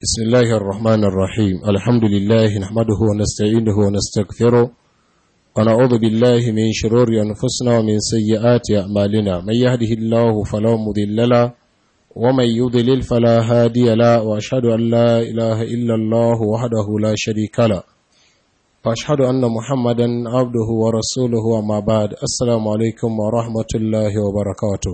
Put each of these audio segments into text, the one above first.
بسم الله الرحمن الرحيم الحمد لله نحمده ونستعينه ونستغفره ونعوذ بالله من شرور أنفسنا ومن سيئات أعمالنا من يهده الله فلا مضل له ومن يضلل فلا هادي له وأشهد أن لا إله إلا الله وحده لا شريك له وأشهد أن محمدا عبده ورسوله وما بعد السلام عليكم ورحمة الله وبركاته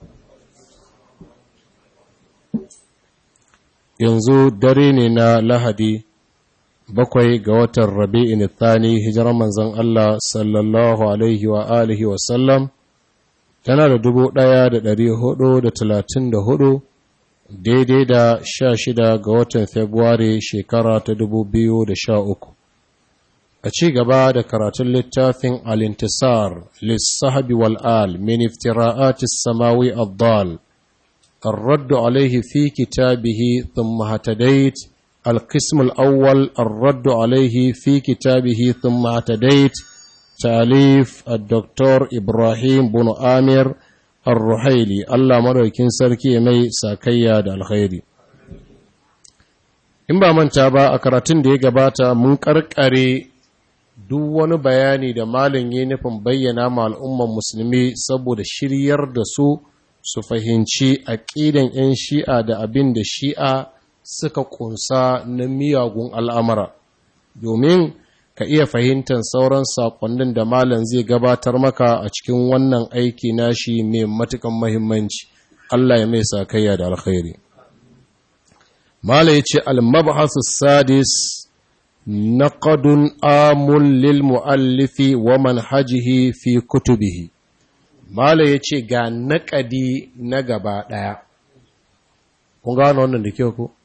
yanzu dare ne na lahadi bakwai ga watan rabi'in thani hijirar manzon Allah sallallahu alaihi wa alihi wa sallam tana da dubu ɗaya da ɗari hudu da talatin da hudu daidai da sha shida ga watan februari shekara ta dubu biyu da sha uku a ci gaba da karatun littafin alintisar lissahabi wal'al min iftira'atis samawi abdal الرد عليه في كتابه ثم هتديت القسم الأول الرد عليه في كتابه ثم هتديت تأليف الدكتور إبراهيم بن آمر الرحيلي الله مريكين سركي مي ساكيا دا الخير in ba manta ba a karatun da ya gabata mun karkare duk wani bayani da malin yi nufin bayyana ma al'umman musulmi saboda shiryar da su su fahimci aƙidan 'yan shi'a da abin da shi'a suka ƙunsa na miyagun al'amura domin ka iya fahimtar sauran saƙonnin da malam zai gabatar maka a cikin wannan aiki nashi mai matukan mahimmanci Allah ya mai sakayya da alkhairi malam ya ce al-mabhasu sadis naqadun amul lil muallifi wa manhajihi fi kutubihi Mala ya ce ga naƙadi na gaba ɗaya, kun gano wannan da kyau ko?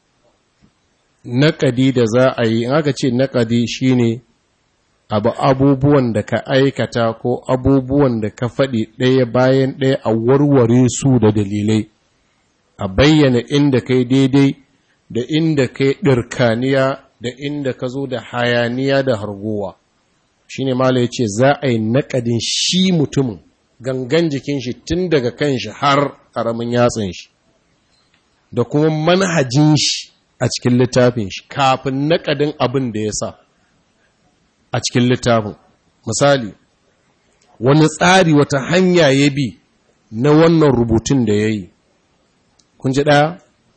Naƙadi da za a yi, in aka ce naƙadi shi ne abu abubuwan da ka aikata ko abubuwan da ka faɗi ɗaya bayan ɗaya a warware su da dalilai, a bayyana inda kai daidai da inda kai ɗirkaniya da inda ka zo da hayaniya da hargowa. Shi ne Mala ya ce za a yi naƙadin shi mutumin. gangan jikin shi tun daga kan shi har ƙaramin yatsin shi da kuma manhajin shi a cikin littafin shi kafin naƙadin abin da ya sa a cikin littafin misali wani tsari wata hanya ya bi na wannan rubutun da ya yi kun ji ɗaya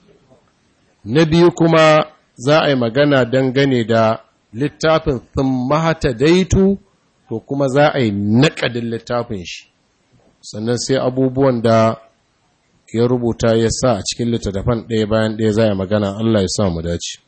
na biyu kuma za a yi magana dangane da littafin sun mahata daitu to kuma za a yi naƙadin littafin shi sannan sai abubuwan da ya rubuta ya sa a cikin littattafan ɗaya bayan ɗaya za a magana Allah ya sa mu dace.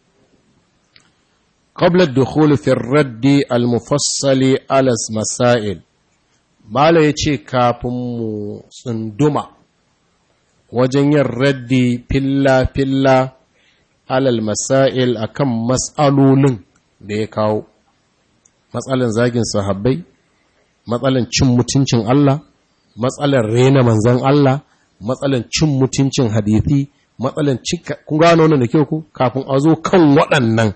Qabla dukhul fi raddi al-mufassali alas masail Mala ya ce kafin mu tsunduma wajen yin raddi filla-filla alal masail akan matsalolin da ya kawo matsalan zagin sahabbai matsalan cin mutuncin Allah matsalar rena manzan Allah, matsalar cin mutuncin hadithi, matsalar cika, kun gano wannan da kyau ku, kafin a zo kan waɗannan.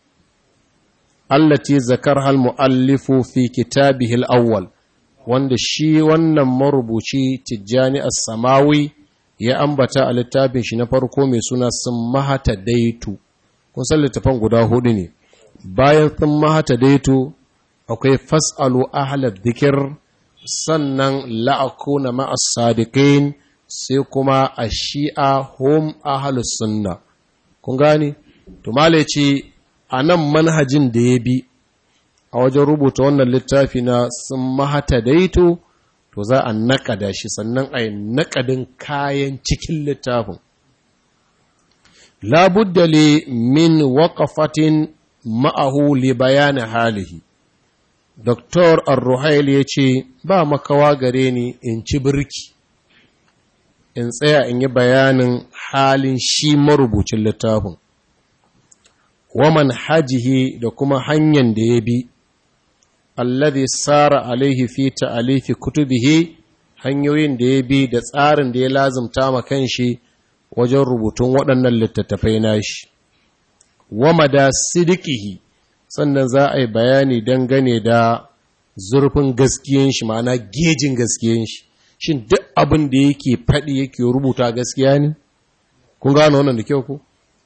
Allati zakar hal mu'allifu fi kitabihil awwal wanda shi wannan marubuci Tijjani as-Samawi ya ambata a littafin shi na farko mai suna sun mahata daitu. Kun san littafan guda hudu ne. Bayan sun mahata daitu akwai fas'alu ahlad dhikr sannan la'akuna ma'as sadiqin sai kuma a shi'a hum ahalus sunna kun gani to male ce a nan manhajin da ya bi a wajen rubuta wannan littafi na sun mahata daito to za a naƙada shi sannan a yi naƙadin kayan cikin littafin labuddale min waƙafatin ma'ahu li bayanin halihi Doktor Arruhail ya ce, Ba makawa gare ni in ci birki, in tsaya in yi bayanin halin shi marubucin littafin, waman hajihi da kuma hanyar da ya bi, alladhi sara alaihi fi ta'alifi kutubihi hanyoyin da ya bi da tsarin da ya lazimta ma kanshi wajen rubutun waɗannan littattafai nashi. Wama da sidikihi sannan za a yi bayani dangane da zurfin gaskiyan shi ma'ana gejin gaskiyan shi shin duk abin da yake faɗi yake rubuta gaskiya ne kun gano wannan da kyau ku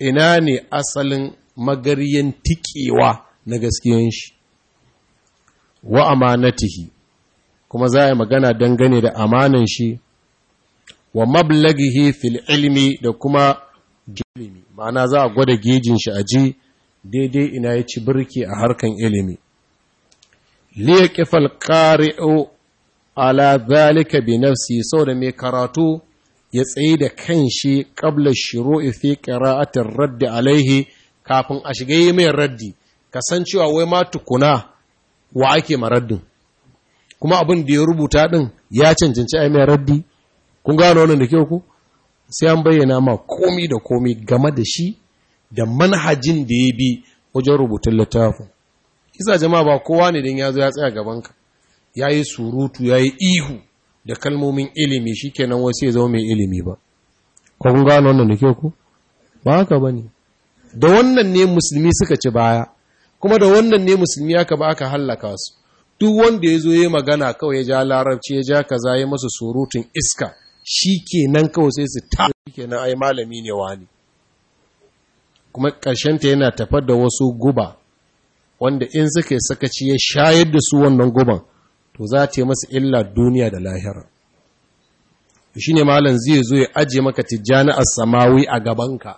ina ne asalin magariyan tikewa na gaskiyan shi wa amanatihi kuma za a yi magana dangane da amanan shi wa mablagihi fil ilmi da kuma ilimi ma'ana za a gwada gejin shi a ji daidai ina ya ci birki a harkan ilimi liya kifal ƙari'o ala zalika bi nafsi sau da mai karatu ya tsaye da kan shi ƙabla shiru fi ƙira'atin raddi alaihi kafin a shiga yi mai raddi kasancewa wai ma tukuna wa ake maraddin kuma abin da ya rubuta ɗin ya cancanci a mai raddi kun gano wannan da kyau ku sai an bayyana ma komi da komi game da shi da manhajin da ya bi wajen rubutun littafin isa jama'a ba kowa ne don ya zo ya tsaya gabanka ya yi surutu ya yi ihu da kalmomin ilimi shi kenan wasu ya zama mai ilimi ba ko kun gano wannan da kyau ku ba haka ba ne da wannan ne musulmi suka ci baya kuma da wannan ne musulmi aka ba aka hallaka su duk wanda ya zo ya magana kawai ya ja larabci ya ja kaza ya masa surutun iska shi kenan kawai sai su ta kenan ai malami ne wani kuma ƙarshenta yana tafar da wasu guba wanda in suka yi sakaci ya shayar da su wannan guban to za ta yi masa illa duniya da lahira shi ne malam zai zo ya ajiye maka tijjani a samawi a gabanka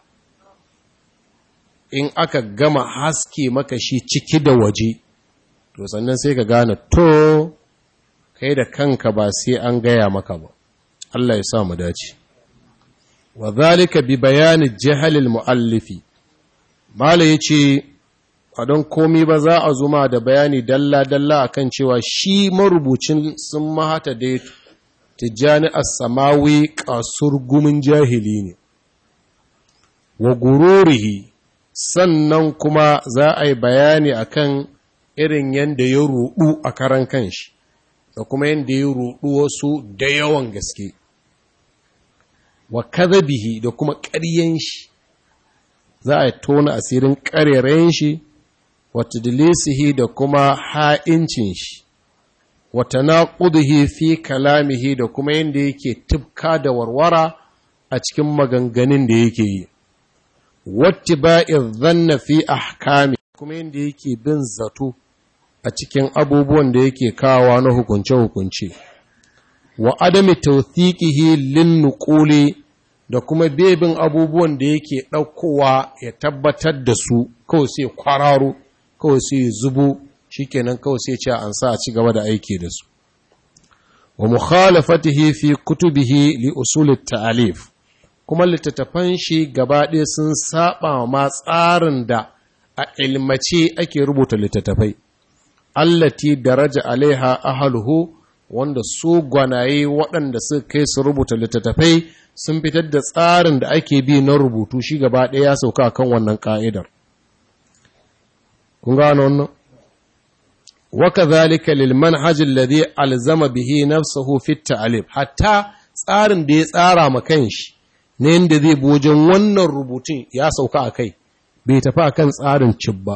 in aka gama haske maka shi ciki da waje to sannan sai ka gane to kai da kanka ba sai an gaya maka ba Allah ya sa mu dace wa zalika bi bayani jahalil muallifi mala yace a don komi ba za a zuma da bayani dalla dalla akan cewa shi marubucin sun mahata da tijjani as-samawi kasur gumin jahili ne wa gururihi sannan kuma za a yi bayani akan irin yadda ya ruɗu a karan kanshi da kuma yadda ya ruɗu wasu da yawan gaske wa kadhabihi da kuma ƙaryen shi za a tona asirin ƙarerayen shi wa tadlisihi da kuma ha'incin shi wa tanaqudihi fi kalamihi da kuma yadda yake tubka da warwara a cikin maganganun da yake yi wattiba'i dhanna fi ahkami kuma yadda yake bin zato a cikin abubuwan da yake kawa na hukunce-hukunce wa adami tawthiqihi lin nuquli da kuma bebin abubuwan da yake ɗaukowa ya tabbatar da su kawai sai kwararo kawai sai zubo shikenan kawai sai ce an sa a ci gaba da aiki da su wa mukhalafatihi fi kutubihi li usul ta'alif kuma littattafan shi gaba ɗaya sun saba ma tsarin da a ilmace ake rubuta littattafai allati daraja alaiha ahluhu wanda su gwanaye waɗanda suka kai su rubuta littattafai sun fitar da tsarin da ake bi na rubutu shi gaba ɗaya ya sauka kan wannan ka'idar kun gano wannan waka zalika lil manhaj alladhi alzama bihi nafsuhu fi ta'alif hatta tsarin da ya tsara ma kanshi ne yanda zai bi wajen wannan rubutun ya sauka a kai bai tafi akan tsarin cibba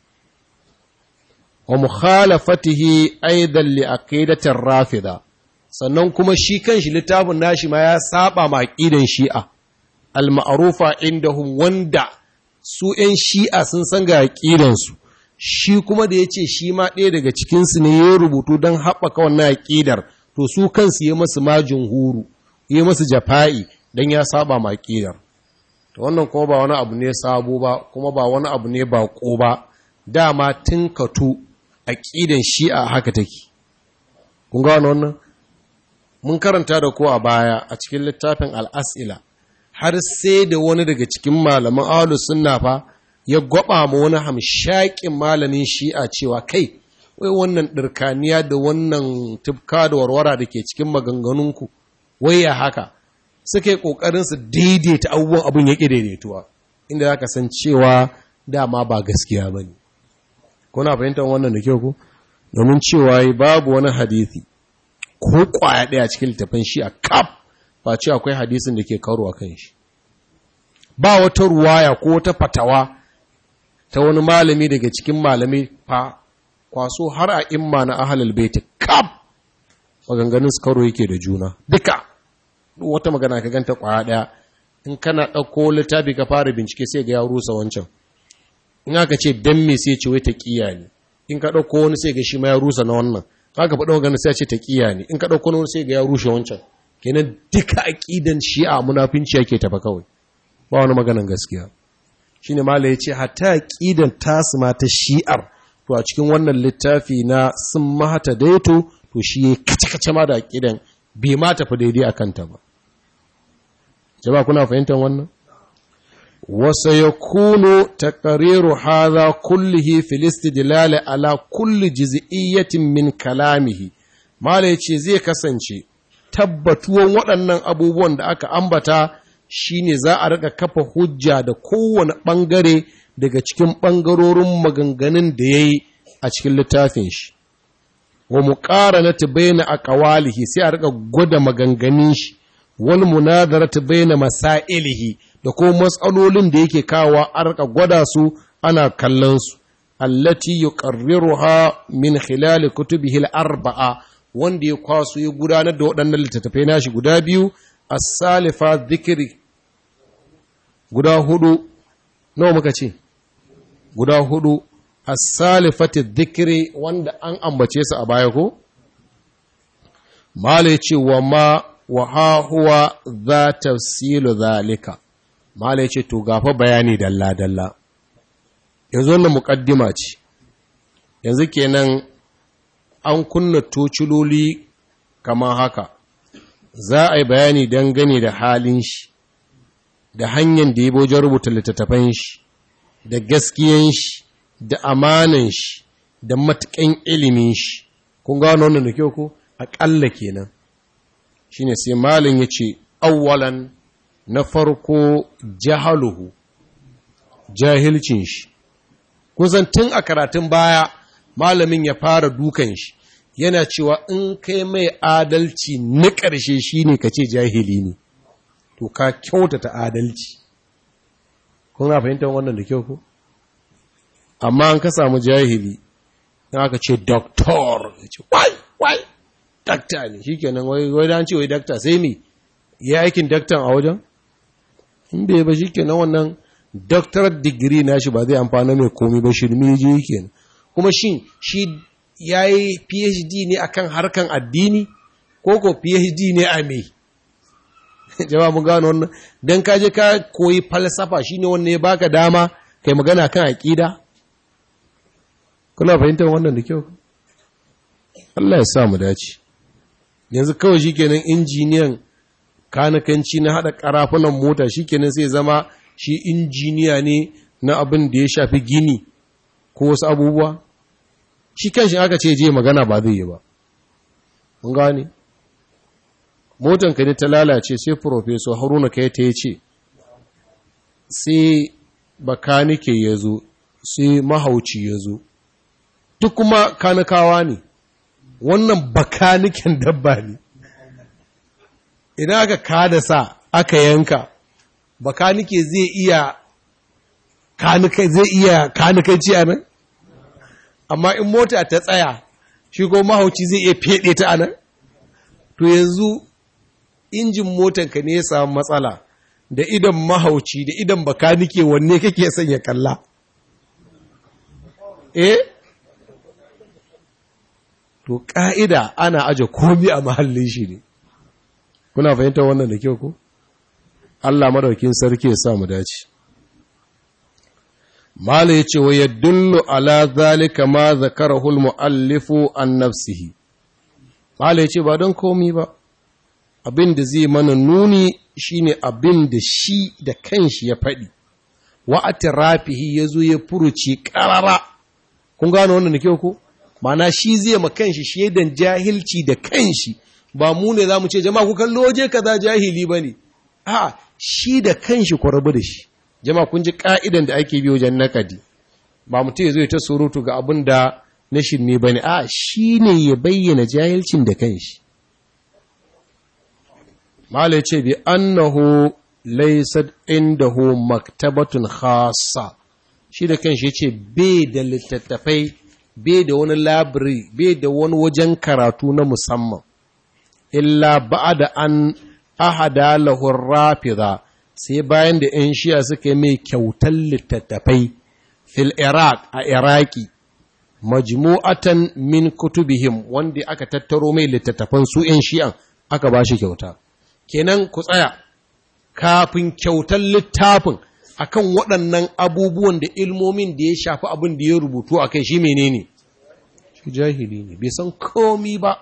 wa mukhalafatihi aidan li aqidatir rafida sannan kuma shi kanshi littafin nashi ma ya saba ma aqidan shi'a al ma'rufa indahum wanda su ‘yan shi'a sun san ga aƙidansu, shi kuma da ya ce shi ma ɗaya daga cikinsu ne ya rubutu don haɓaka wannan aƙidar, to su kansu ya masu majin huru, ya masu jafa'i don ya saba ma aƙidar. To wannan kuma ba wani abu ne sabo ba, kuma ba wani abu ne baƙo ba, dama tun katu aƙidan shi'a haka take. Kun ga wannan? Mun karanta da ko a baya a cikin littafin al'as'ila. har sai da wani daga cikin malaman ahlus sunna fa ya gwaba ma wani hamshakin malamin shi'a cewa kai wai wannan ɗirkaniya da wannan tufka da warwara da ke cikin maganganunku wai ya haka suka yi ƙoƙarin su daidaita abubuwan abin ya ƙi daidaituwa inda za ka san cewa dama ba gaskiya ba ne kuna fahimtar wannan da kyau ku domin cewa babu wani hadithi ko ƙwaya ɗaya cikin littafin shi'a kaf ba ce akwai hadisin da ke karo a kan shi ba wata ruwaya ko wata fatawa ta wani malami daga cikin malami fa kwaso har a imma na ahalal baiti kaf maganganun su karo yake da juna duka wata magana ka ganta kwaya daya in kana ɗauko littafi ka fara bincike sai ga ya rusa wancan in aka ce dan me sai ce wai ta ƙiya ne in ka ɗauko wani sai ga shi ma ya rusa na wannan haka faɗa magana sai ce ta ƙiya ne in ka ɗauko wani sai ga ya rushe wancan kenan duka aƙidan shi'a munafinci yake tafa kawai ba wani maganan gaskiya shine mala ya ce hatta aƙidan tasu ma ta shi'ar to a cikin wannan littafi na sun mahata daito to shi ya kace-kace ma da aƙidan bai ma tafi daidai a kanta ba jama'a kuna fahimtar wannan wasa ya kuno takariru haza kullihi filistidilale ala kulli jiz'iyyatin min kalamihi mala ya ce zai kasance tabbatuwan waɗannan abubuwan da aka ambata shine za a rika kafa hujja da kowane ɓangare daga cikin ɓangarorin maganganun da ya yi a cikin littafin shi wa mu ƙara na baina a ƙawalihi sai a rika gwada maganganun shi wal munadara baina masailihi da kuma matsalolin da yake kawo a rika gwada su ana kallon su allati yuqarriruha min khilal kutubihi al-arba'a wanda ya kwaso ya gudanar da waɗannan littattafai nashi guda biyu as-salifa dhikri guda hudu nawa muka ce guda hudu as-salifati dhikri wanda an ambace su a baya ko mala yace wa ma wa ha huwa za tafsilu zalika mala yace to gafa bayani dalla dalla yanzu wannan muqaddima ce yanzu kenan an kunna tociloli kamar haka za a yi bayani dangane da halin shi da hanyar da ya wajen rubuta littattafan shi da gaskiyan shi da amanan shi da matuƙan ilimin shi kun gano wannan da kyau ko aƙalla kenan shine sai malin ya ce awwalan na farko jahaluhu jahilcin shi kusan tun a karatun baya malamin ya fara dukan shi yana cewa in kai mai adalci na ƙarshe shi ne ka ce jahili ne to ka kyautata adalci kun na fahimtar wannan da kyau ko amma an ka samu jahili in aka ce doktor ya ce wai wai dakta ne shi kenan wai da an ce wai dakta sai mi ya aikin daktan a wajen in bai ba shi kenan wannan doctorate degree na shi ba zai amfana mai komi ba shirme je kenan kuma shin shi ya yi phd ne akan harkan addini ko ko phd ne a mai jama'a mun gano wannan dan ka je ka koyi falsafa shine wannan ya baka dama kai magana kan aqida kuna fahimtar wannan da kyau Allah ya sa mu dace yanzu kawai shikenan injiniyan kanakanci na hada karafunan mota shikenan sai zama shi injiniya ne na abin da ya shafi gini ko wasu abubuwa shi kanshi aka ce je magana ba zai yi ba mun gane motanka ne ta lalace sai professor haruna kai ta ce sai bakanike ya zo sai mahauci ya zo duk kuma kanikawa ne wannan bakaniken dabba ne idan aka kada sa aka yanka bakanike zai iya kanikai zai iya kanikanci a nan amma in mota ta tsaya shi ko mahauci zai iya fede ta a nan to yanzu injin motanka ne ya samu matsala da idan mahauci da idan bakanike wanne kake son ya kalla eh to ƙa'ida ana aje komi a mahallin shi ne kuna fahimtar wannan da kyau ko Allah madaukin sarki ya sa mu dace mala yace wa yadullu ala zalika ma zakarahu al-muallifu an nafsihi mala yace ba don komi ba abin da zai mana nuni shine abin da shi da kanshi ya faɗi wa atirafihi yazo ya furuci ƙarara kun gano wannan da kyau ko mana shi zai ma kanshi shaidan jahilci da kanshi ba mu ne za mu ce jama'a ku kallo waje kaza jahili ba ne a shi da kanshi ku rabu da shi jama'a kun ji ka'idan da ake bi wajen nakadi ba mutum ya zo ya ta surutu ga abin da na shirme ba ne a shi ne ya bayyana jahilcin da kanshi Malai ce bi annahu laysat indahu maktabatun khassa shi da kanshi yace bai da littattafai bai da wani labiri bai da wani wajen karatu na musamman illa ba'da an ahada lahu rafida sai bayan da 'yan shiya suka yi mai kyautar littattafai fil iraq a iraki majmu'atan min kutubihim wanda aka tattaro mai littattafan su 'yan shi'an aka ba shi kyauta kenan ku tsaya kafin kyautar littafin akan waɗannan abubuwan da ilmomin da ya shafi abin da ya rubutu a kai shi menene shi jahili ne bai san komi ba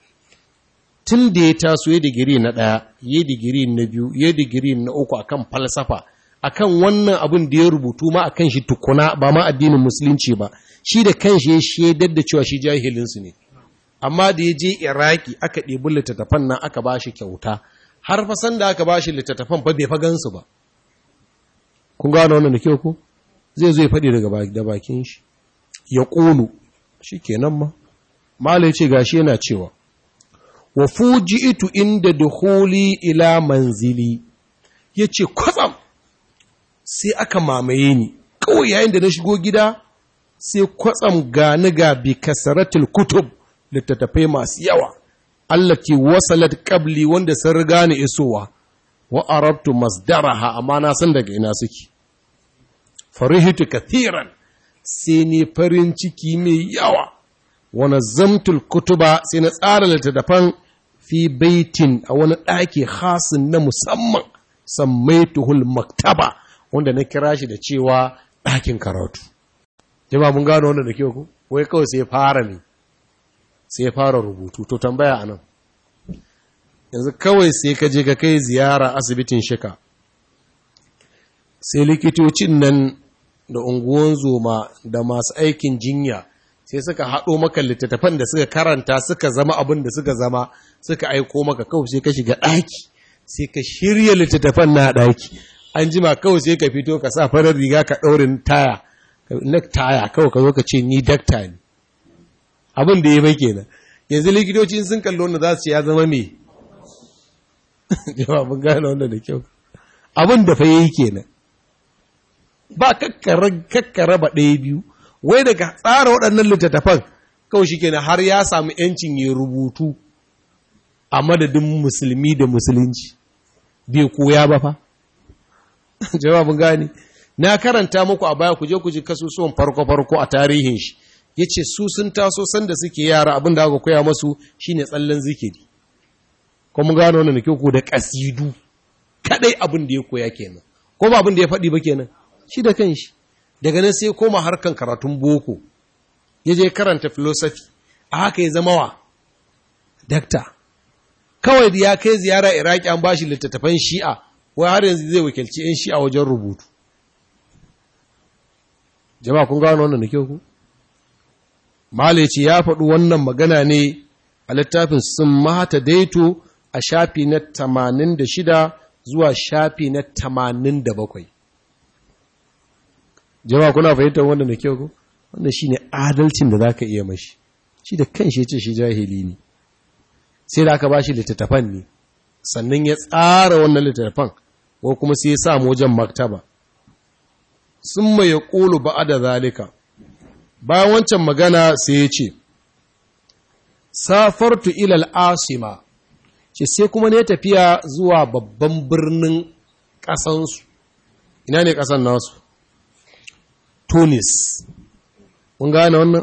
tun da ya taso ya digiri na ɗaya ya digiri na biyu ya digiri na uku akan falsafa akan wannan abin da ya rubutu ma akan shi tukuna ba ma addinin musulunci ba shi da kanshi ya shaidar da cewa shi jahilinsu ne amma da ya je iraki aka ɗebi littattafan nan aka ba shi kyauta har fasan da aka ba shi littattafan fa bai fa gansu ba kun gano wannan da kyau ko zai zo ya faɗi daga da bakin shi ya ƙulu shi kenan ma mala ya ce gashi yana cewa wa fuji'itu inda dukhuli ila manzili yace kwatsam sai aka mamaye ni kawai yayin da na shigo gida sai kwatsam gani ga bi kasaratul kutub littattafai masu yawa allati wasalat qabli wanda sun riga ni isowa wa arabtu masdaraha amma na san daga ina suke farihitu kathiran sai ne farin ciki mai yawa wa nazamtul kutuba sai na tsara littattafan fi baitin a wani ɗaki hasin na musamman sammaituhul maktaba wanda na kira shi da cewa ɗakin karatu jama mun gano wanda da kyau ku wai kawai sai fara ne sai fara rubutu to tambaya anan yanzu kawai sai ka je ka kai ziyara asibitin shika sai likitocin nan da unguwan zoma da masu aikin jinya sai suka haɗo maka littattafan da suka karanta suka zama abin da suka zama suka aiko maka kawai sai ka shiga ɗaki sai ka shirya littattafan na ɗaki an jima kawai sai ka fito ka sa farar riga ka ɗaurin taya na taya kawai ka zo ka ce ni dakta ne abin da ya bai kenan yanzu likitocin sun kalli wanda za su ce ya zama me jawabin gane wanda da kyau abin da fa yi kenan ba kakkara ba ɗaya biyu wai daga tsara waɗannan littattafan kawai shi kenan har ya samu ‘yancin ya rubutu a madadin musulmi da musulunci bai koya ba fa jawabin gani na karanta muku a baya kuje kuje kasusuwan farko-farko a tarihin shi ya ce su sun taso sanda suke yara abin da aka koya masu shine tsallen zikiri kuma gano wannan kyau ko da kasidu kadai abin da ya koya kenan ko ba abin da ya faɗi ba kenan shi da kanshi daga nan sai koma harkan karatun boko ya je karanta philosophy a haka ya zama wa dakta kawai da ya kai ziyara iraki an bashi littattafan shi'a wai har yanzu zai wakilci 'yan shi'a wajen rubutu jama'a kun gano wannan da kyau ku ce ya faɗi wannan magana ne a littafin sun mata daito a shafi na 86 zuwa shafi na 87 jama'a kuna fahimtar wannan da kyau ku wannan shine adalcin da zaka iya mashi shi da kanshi yace shi jahili ne sai da aka bashi littattafan ne sannan ya tsara wannan littattafan ko kuma sai ya sa wajen maktaba sun mai ya ƙulu ba da zalika bayan wancan magana sai ya ce safartu ilal asima ce sai kuma ne tafiya zuwa babban birnin ƙasansu ina ne ƙasan nasu tunis mun gane wannan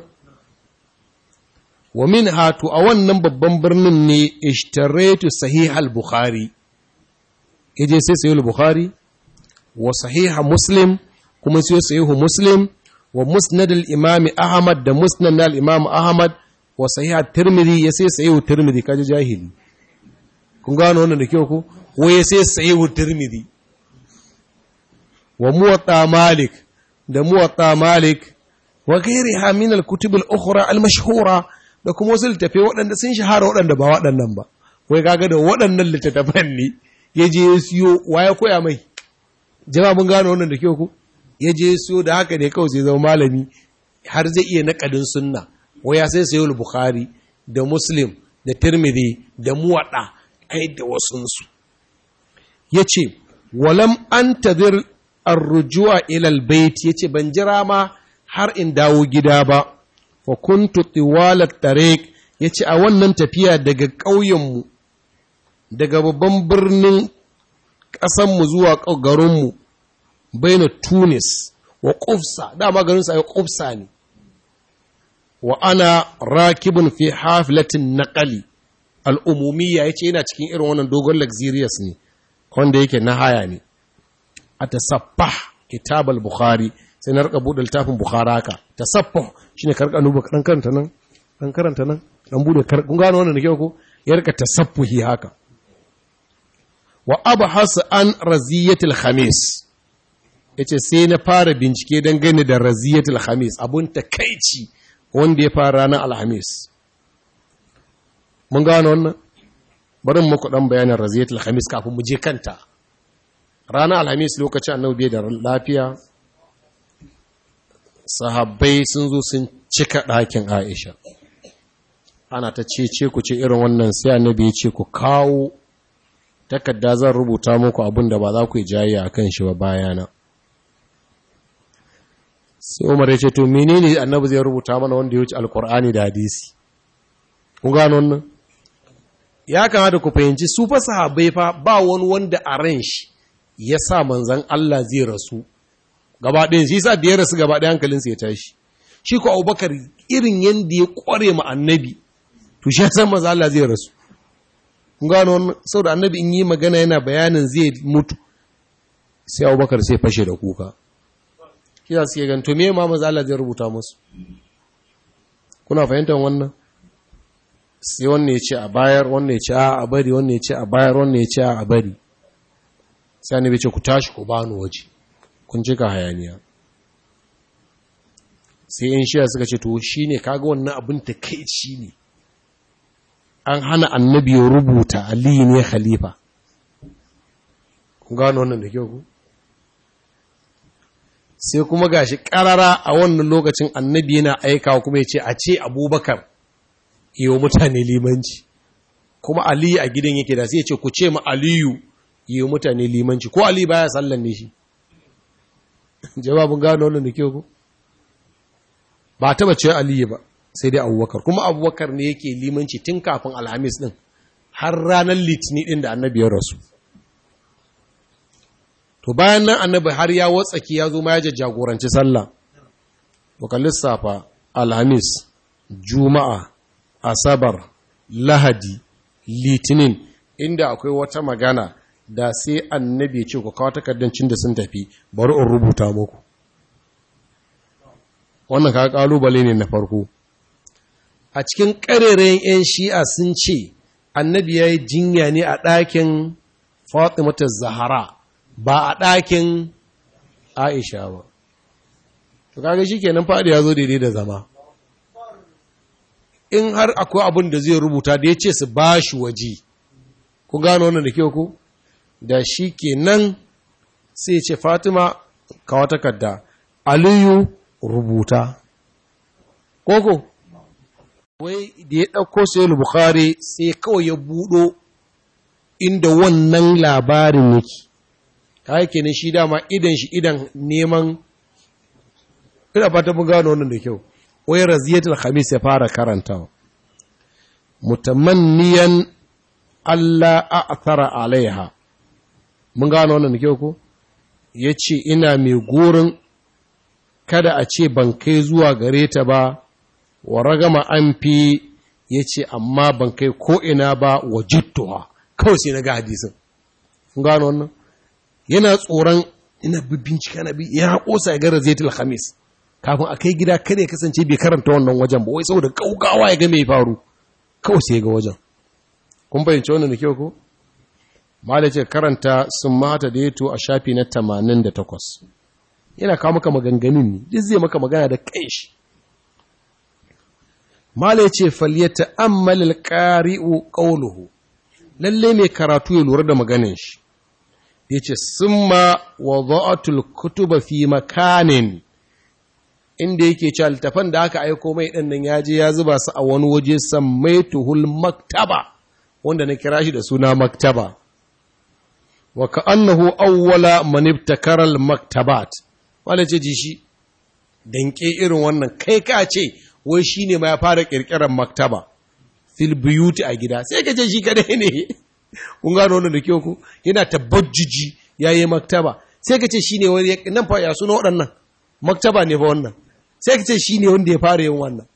wa min hatu a wannan babban birnin ne ishtaraitu sahih al-bukhari yaje sai sahih al-bukhari wa sahih muslim kuma sai sahih muslim wa musnad al-imam ahmad da musnad al-imam ahmad wa sahih at-tirmidhi ya sai sahih at-tirmidhi kaje jahili kun gano wannan da kyau ko ko ya sai sahih at-tirmidhi wa muwatta malik da muwatta malik wa ghairiha min al-kutub al-ukhra al-mashhura da kuma wasu littattafai waɗanda sun shahara waɗanda ba waɗannan ba wai kaga da waɗannan littattafan ne ya je ya siyo wa ya koya mai jama mun gano wannan da kyau ku ya je ya siyo da haka ne kawai sai zama malami har zai iya naƙadin sunna wai ya sai sayo bukhari da muslim da tirmidhi da muwaɗa ai da wasunsu ya ce walam an tadir arrujuwa ilal bait ya ce ban jira ma har in dawo gida ba fa kuntu tiwalat tariq yace a wannan tafiya daga ƙauyenmu daga babban birnin ƙasanmu zuwa garinmu bai na tunis wa ƙufsa dama garinsa ya ƙufsa ne wa ana rakibin fi hafilatin naƙali al'umumiyya ya ce yana cikin irin wannan dogon luxurious ne wanda yake na haya ne a tasaffa kitab al-bukhari sai na rika buɗe littafin bukhara haka tasaffa shine karka nuba dan karanta nan dan karanta nan dan bude kun gano wannan da kyau ko ya rika tasaffuhi haka wa abhas an raziyatul khamis yace sai na fara bincike dangane da raziyatul khamis abun takeici wanda ya fara ranar alhamis mun gano wannan bari muku dan bayanin raziyatul khamis kafin mu je kanta ranar alhamis lokacin annabi da lafiya sahabbai sun zo sun cika ɗakin aisha ana ta cece ku ce irin wannan sai annabi ya ce ku kawo takarda zan rubuta muku abin da ba za ku yi jayayya a kan shi ba bayana sai umar ya ce to menene annabi zai rubuta mana wanda ya wuce alkur'ani da hadisi kun gano wannan ya kamata ku fahimci su fa sahabbai fa ba wani wanda a ran shi ya sa manzan Allah zai rasu gaba ɗayan shi sa da ya rasu gaba ɗaya hankalinsa ya tashi shi ko abubakar irin yadda ya ƙware ma annabi to shi san maza Allah zai rasu kun gano wannan saboda annabi in yi magana yana bayanin zai mutu sai abubakar sai fashe da kuka shi za su ke ganto me ma maza Allah zai rubuta musu kuna fahimtar wannan sai wannan ya ce a bayar wannan ya ce a bari wannan ya ce a bayar wannan ya ce a bari sai annabi ce ku tashi ku bani waje kun cika hayaniya sai in shiya suka ce to shine kaga wannan abin takeici ne an hana annabi ya rubuta ali ne khalifa kun gano wannan da kyau ku sai kuma gashi karara a wannan lokacin annabi yana aikawa kuma ya ce a ce abubakar yiwu mutane limanci kuma aliyu a gidan yake da sai ya ce ku ce ma aliyu yiwu mutane limanci ko aliyu baya sallan ne shi jawabin gano wannan da kyau ku ba taba ce aliyu ba sai dai abubakar kuma abubakar ne yake limanci tun kafin alhamis din har ranar litini din da annabi ya rasu to bayan nan annabi har ya watsaki ya zo ma ya jagoranci sallah to lissafa alhamis juma'a asabar lahadi litinin inda akwai wata magana da sai annabi ce ku kawo takardancin da sun tafi bari in rubuta muku wannan ka kalubale ne na farko a cikin ƙarerayen 'yan shi'a sun ce annabi ya yi jinya ne a ɗakin fatimata zahara ba a ɗakin aisha ba to kaga shi kenan faɗi ya zo daidai da zama in har akwai abin da zai rubuta da ya ce su ba shi waje ku gano wannan da kyau ku da shi kenan sai ce fatima kawo takarda aliyu rubuta koko wai da ya ɗauko sai bukhari sai kawai ya buɗo inda wannan labarin yake ta kenan shi dama idan shi idan neman ina fata mun gano wannan da kyau wai raziyatul khamis ya fara karantawa mutamanniyan Allah a'thara alaiha mun gano wannan da kyau ko yace ina mai gurin kada a ce ban kai zuwa gare ta ba wa ragama an fi yace amma ban kai ko ina ba wajittuha kawai sai na ga hadisin mun gano wannan yana tsoron ina bincika na bi ya kosa ya ga raziyatul khamis kafin a kai gida kada ya kasance bai karanta wannan wajen ba wai saboda kaukawa ya ga mai faru kawai sai ga wajen kun fahimci wannan da kyau ko mala ce karanta sun mata da yato a shafi na 88 yana kawo maka maganganun ne duk zai maka magana da kanshi mala ce falyata ammalil qari'u qawluhu lalle mai karatu ya lura da maganin shi yace summa wada'atul kutuba fi makanin inda yake cewa littafan da aka aiko mai ɗin nan ya je ya zuba su a wani waje sammaituhul maktaba wanda na kira shi da suna maktaba wa ka'annahu awwala man ibtakara al maktabat wala ce ji shi danke irin wannan kai ka ce wai shine ma ya fara kirkirar maktaba fil buyuti a gida sai ka ce shi kadai ne kun gano wannan da kyau ko yana tabajjuji yayi maktaba sai ka ce shine wani nan fa ya suna waɗannan maktaba ne fa wannan sai ka ce shine wanda ya fara yin wannan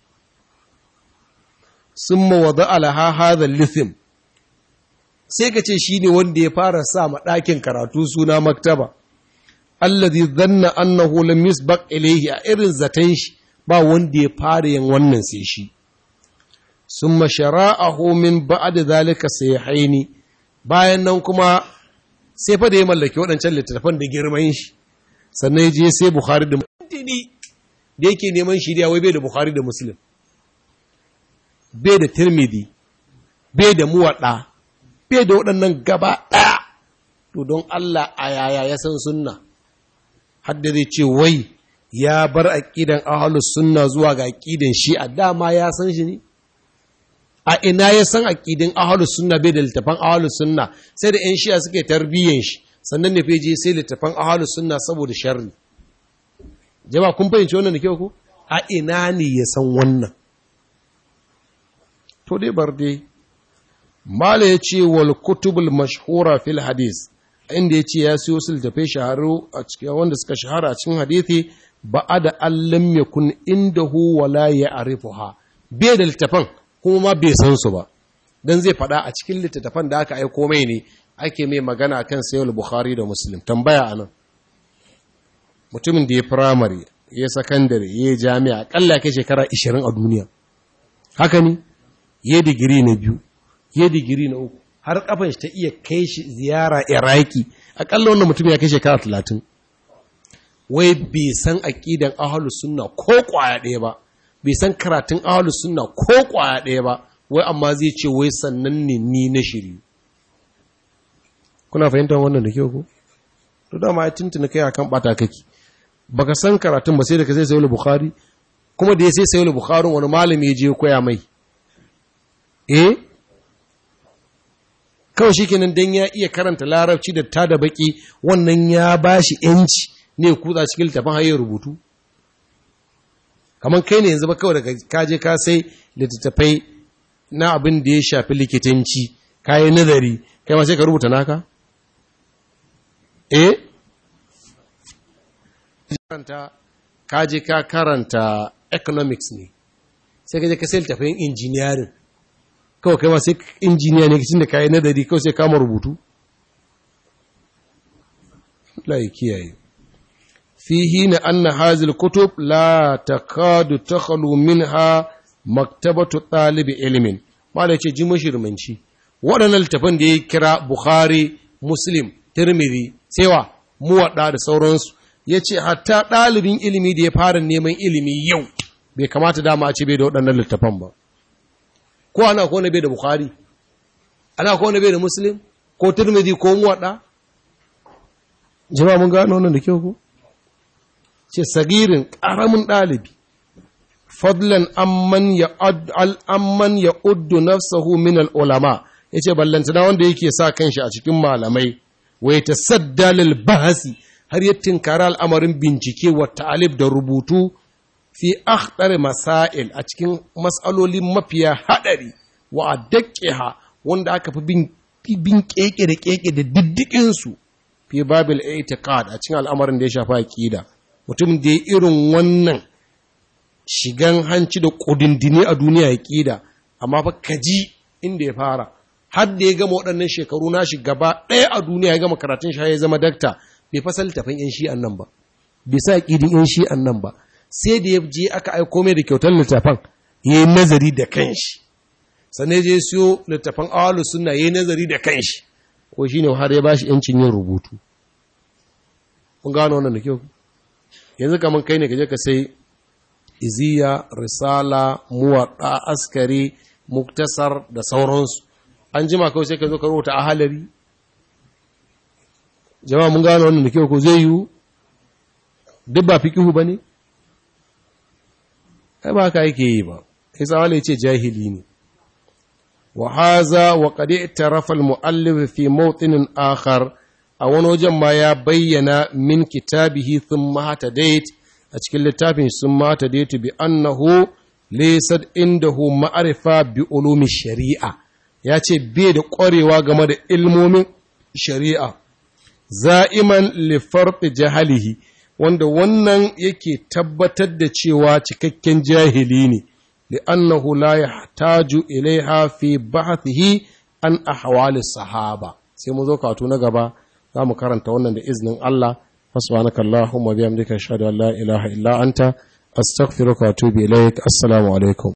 summa wada alaha hadha lithim sai ka ce shine wanda ya fara sa ma ɗakin karatu suna maktaba alladhi dhanna annahu lam yusbaq ilayhi a irin zaton shi ba wanda ya fara yin wannan sai shi summa shara'ahu min ba'd zalika sayhaini bayan nan kuma sai fa da ya mallaki waɗancan littattafan da girman shi sannan ya je sai bukhari da muslim da yake neman shiriya wai bai da bukhari da muslim bai da tirmidhi bai da muwadda bai da waɗannan gaba ɗaya to don Allah a yaya ya san sunna hadda zai ce wai ya bar aƙidan ahalus sunna zuwa ga aƙidan shi a dama ya san shi ne a ina ya san aƙidin ahalus sunna bai da littafan ahalus sunna sai da 'yan shiya suke tarbiyyan shi sannan ne feje sai littafan ahalus sunna saboda sharri jama'a kun fahimci wannan da kyau ku a ina ne ya san wannan to dai bar dai mala ya ce wal kutubul mashhura fil hadis inda ya ce ya siyo su littafai shaharu a cikin wanda suka shahara a cikin hadithi ba a da allam ya kun inda hu wala ya arifuha bai da littafan kuma ma bai san su ba dan zai faɗa a cikin littattafan da aka aiko mai ne ake mai magana kan sayar bukhari da muslim tambaya anan mutumin da ya firamare ya sakandare ya jami'a akalla ya kai shekara 20 a duniya haka ne ya digiri na biyu ya digiri na uku har kafin shi ta iya kai shi ziyara iraki akalla wannan mutum ya kai shekara talatin wai bai san aƙidan ahalus sunna ko ƙwaya ɗaya ba bai san karatun ahalus sunna ko ƙwaya ɗaya ba wai amma zai ce wai sannan ne ni na shiri kuna fahimtar wannan da kyau ko to dama ya tuntuna kai akan bata kake baka san karatun ba sai da ka sai sayi bukhari kuma da ya sai sayi bukhari wani malami ya je koya mai eh kawai shi kenan don ya iya karanta larabci da ta da baki wannan ya ba shi ‘yanci ne kutsa cikin littafin hayar rubutu kamar kai ne yanzu ba kawai daga kaje ka sai littattafai na abin da ya shafi likitanci kayi nazari kai ma sai ka rubuta naka eh karanta kaje ka karanta economics ne sai ka je ka sai littattafin engineering kawai kai ma sai injiniya ne kacin da kayi nadari kawai sai kama rubutu layi kiyaye fihi na anna hazil kutub la takadu takhalu minha maktabatu ɗalibi ilimin ma da ce ji mashirmanci waɗannan littafan da ya kira bukhari muslim tirmidhi sewa muwaɗa da sauransu ya ce hatta ɗalibin ilimi da ya fara neman ilimi yau bai kamata dama a ce bai da waɗannan littafan ba ko ana ko wani bai da bukhari ana ko wani bai da muslim ko turmidi ko muwaɗa jama mun gano wannan da kyau ko ce sagirin ƙaramin ɗalibi fadlan amman ya amman ya uddu nafsahu min al-ulama yace ballantana wanda yake sa kanshi a cikin malamai wa yatasadda lil bahasi har ya tinkara al'amarin bincike wa ta'alif da rubutu fi akhdar masail a cikin mas'aloli mafiya hadari wa addaqiha wanda aka fi bin bin keke da keke da diddikin su fi babil i'tiqad a cikin al'amarin da ya shafi aqida mutum da ya irin wannan shigan hanci da kudindini a duniya aqida amma fa kaji inda ya fara har da ya gama waɗannan shekaru nashi gaba ɗaya a duniya ya gama karatun shi ya zama dakta bai fasal tafin yan shi'an nan ba bai sa aqidin yan shi'an nan ba sai da ya je aka aiko mai da kyautar littafan ya yi nazari da kanshi sannan je siyo littafan awalu suna ya yi nazari da kanshi ko shi ne har ya ba shi ‘yancin yin rubutu kun gano wannan da kyau yanzu kamar kai ne ka je ka sai iziya risala muwaɗa askari muktasar da sauransu an jima kawai sai ka zo ka rubuta a halari jama'a mun gano wannan da kyau ko zai yiwu duk ba fikihu ba ne ai ba haka yake yi ba sai tsawala ya ce jahili ne wa haza wa qad i'tarafa al-mu'allif fi mawtinin akhar a wani wajen ma ya bayyana min kitabihi thumma hatadait a cikin littafin thumma hatadait bi annahu laysa indahu ma'rifa bi ulumi shari'a ya ce bai da ƙwarewa game da ilmomin shari'a za'iman lifarfi jahalihi wanda wannan yake tabbatar da cewa cikakken jahili ne li'annahu la yahtaju ilaiha fi ba'thihi an ahwali sahaba sai mu zo katu na gaba za mu karanta wannan da iznin Allah subhanaka allahumma bihamdika ashhadu an la ilaha illa anta astaghfiruka wa atubu ilaik assalamu alaikum